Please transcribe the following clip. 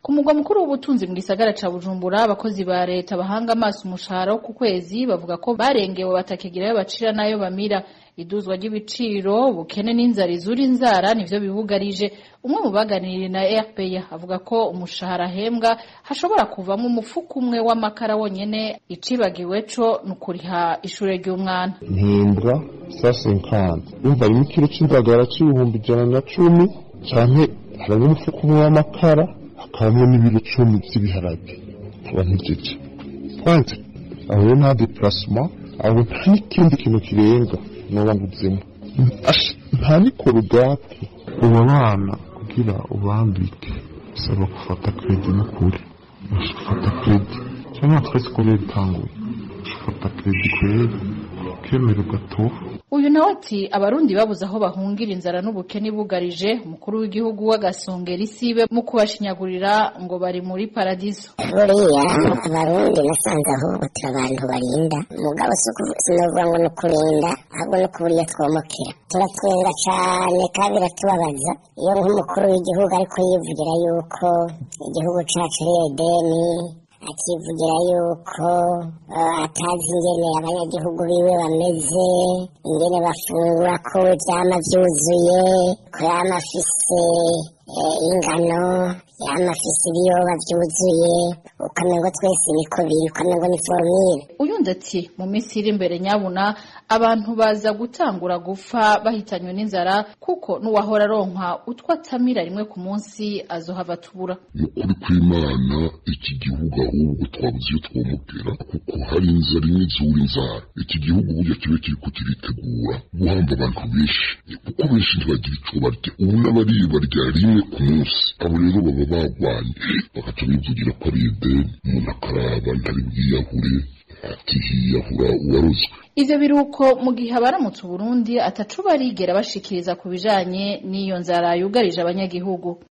ku mugwa mukuru w'ubutunzi mu gisagara ca bujumbura abakozi ba leta bahanga amaso umushahara wo ku kwezi bavuga ko barengewe batakigira ayo bacira n'ayo bamira iduzwa ry'ibiciro ubukene n'inzara izura inzara nivyo bibugarije umwe mu baganiriye na RPA avuga ko umushahara ahembwa hashobora kuvamo umufuko umwe w'amakara wonyene icibagiwe co ni ukuriha ishure ry'umwana mpembwa sa senkani yumva harimo ikiro c'indagara c'ibihumbi ijana na cumi canke harimo umufuko umwe w'amakara hakabamwo n'ibiro cumi vy'ibiharage nkaba ntijeje kwanza aho rero nta deplacement aho nta n'ikindi kintu kirenga noba nguzemo nta n'ikorogati ubu bana kugira ubambike bisaba gufata kredi n'ukuri ufata kredi cyangwa twese ko rero itanguye ufata kredi kweri ukemera ugatoha uyu nawe ati abarundi babuze aho bahungira inzara n'ubukene bugarije umukuru w'igihugu w'agasongera isibe mu kubashinyagurira ngo bari muri paradiso buriya abarundi nasanze ahubwo turi abantu barinda mugabo sinovuga ngo ni ukurinda ahubwo no kuburiya twomokera turatwenga cane kandi biratubabaza iyo nk'umukuru w'igihugu ariko yivugira yuko igihugu cacu ari edeni akivugira yuko atazi ingene abanyagihugu biwe bameze ingene bafungura ko vyama vyuzuye ko yama afise ingano yama afise ibiyoba vyuzuye ukamengo twese niko biri ukamengo ni formire uyundi ati mu minsi iri imbere nyabuna abantu baza gutangura gupfa bahitanywe n'inzara kuko n'uwahora aronka utwo atamira rimwe ku munsi azohava tubura ni ukuri kw'imana iki gihugu ahubwo twabuze iyo twomugera kuko hari inzara imwe izura inzara iki gihugu burya kibe kiriko kiritegura guhamba abantu benshi kuko benshi ntibagira ico barya ubu n'abariye barya rimwe ku munsi abo rero baba bagwanye bagaca bivugira ko ari ideni umuntu akaraba ntari bwiyahure atihiyahura uwarozwe ivyo biruko mu gihe abaramutse Burundi ataco barigera bashikiriza ku bijanye n'iyo nzara yugarije abanyagihugu